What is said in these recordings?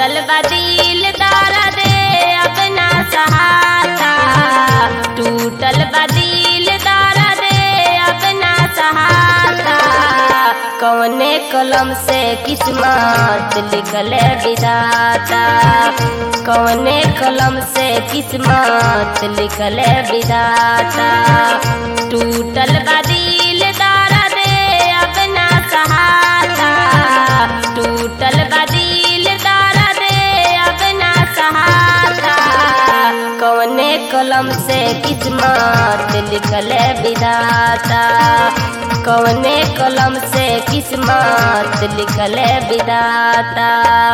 टूटल बदिल दर्द अपना सहारा टूटल बदिल दर्द अपना सहारा कौने कलम से किस्मत लिखल विधाता कौने कलम से किस्मत लिखल विधाता टूटल बदिल दर्द अपना सहारा टूटल बदिल दर्द अपना सहारा कौने कलम से किस्मत लिखल विधाता कौने कलम से किस्मत लिखल विधाता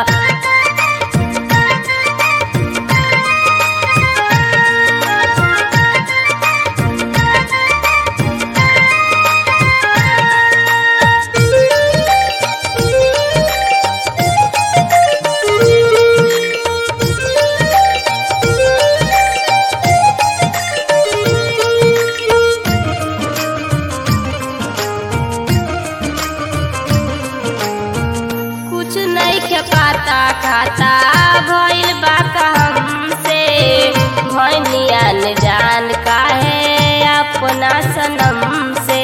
कुछ नहीं के पाता खाता भइल बा हमसे भनिया न जान काहे अपना सनम से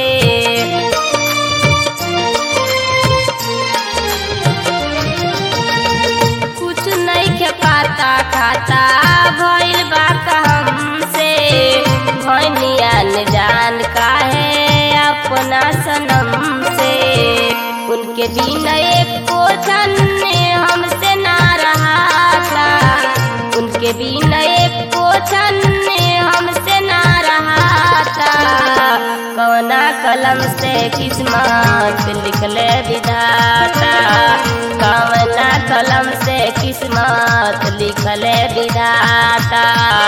कुछ नहीं के पाता खाता भइल बा हमसे भनिया न जान काहे अपना सनम से उनके बिना एक पोछन हमसे ना रहा था उनके बिना एक पोछन हमसे ना रहा था कवना कलम से किस्मत लिखले विधाता कवना कलम से किस्मत लिखले विधाता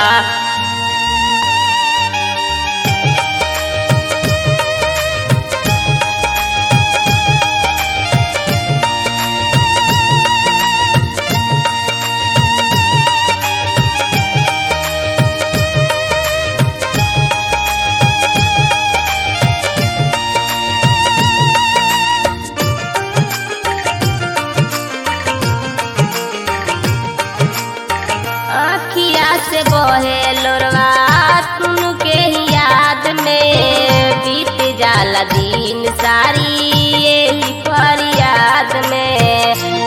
आखिया से बहे लोरवा तुन के ही याद में बीत जाला दिन सारी यही फरियाद में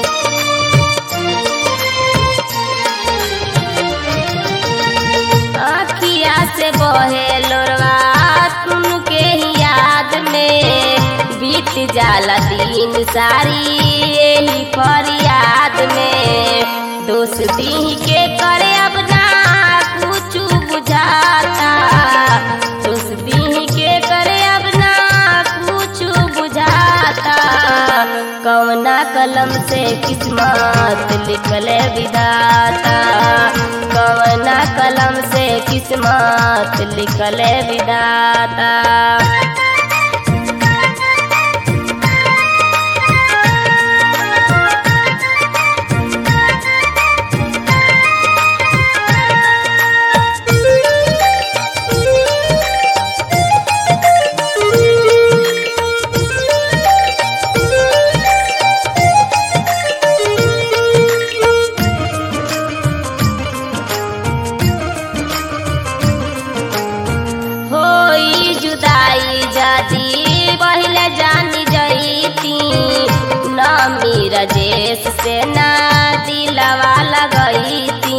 आखिया से बहे लोरवा तुन के ही याद में बीत जाला दिन सारी यही फरियाद में दोस्ती के करे अब ना कुछ बुझाता दोस्ती के करे अब ना कुछ बुझाता कौना कलम से किस्मत लिखल विधाता कौना कलम से किस्मत लिखल विधाता होई जुदाई जादी पहले जानी जईती ना मेरा जेस से ना दिलवा लगईती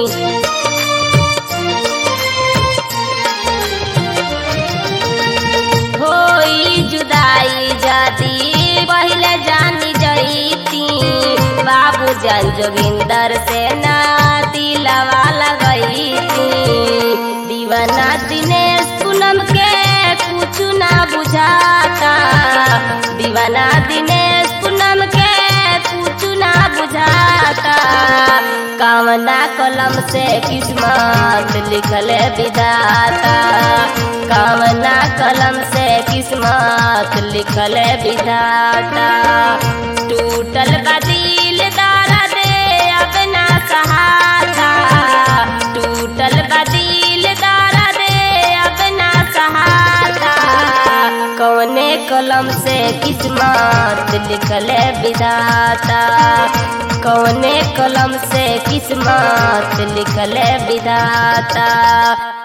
होई जुदाई जादी पहले जानी जईती बाबू जान जोगिंदर से ना दिलवा लगईती दीवाना दिनेश पूनम के कुछ ना बुझाता दीवाना दिनेश पूनम के कुछ ना बुझाता कामना कलम से किस्मत लिखल विधाता कामना कलम से किस्मत लिखल विधाता टूटल बदिल दर्द अपना सहारा टूटल बदिल दर्द अपना सहारा कौने कलम कलम से किस्मत लिखले विधाता कौने कलम से किस्मत लिखले विधाता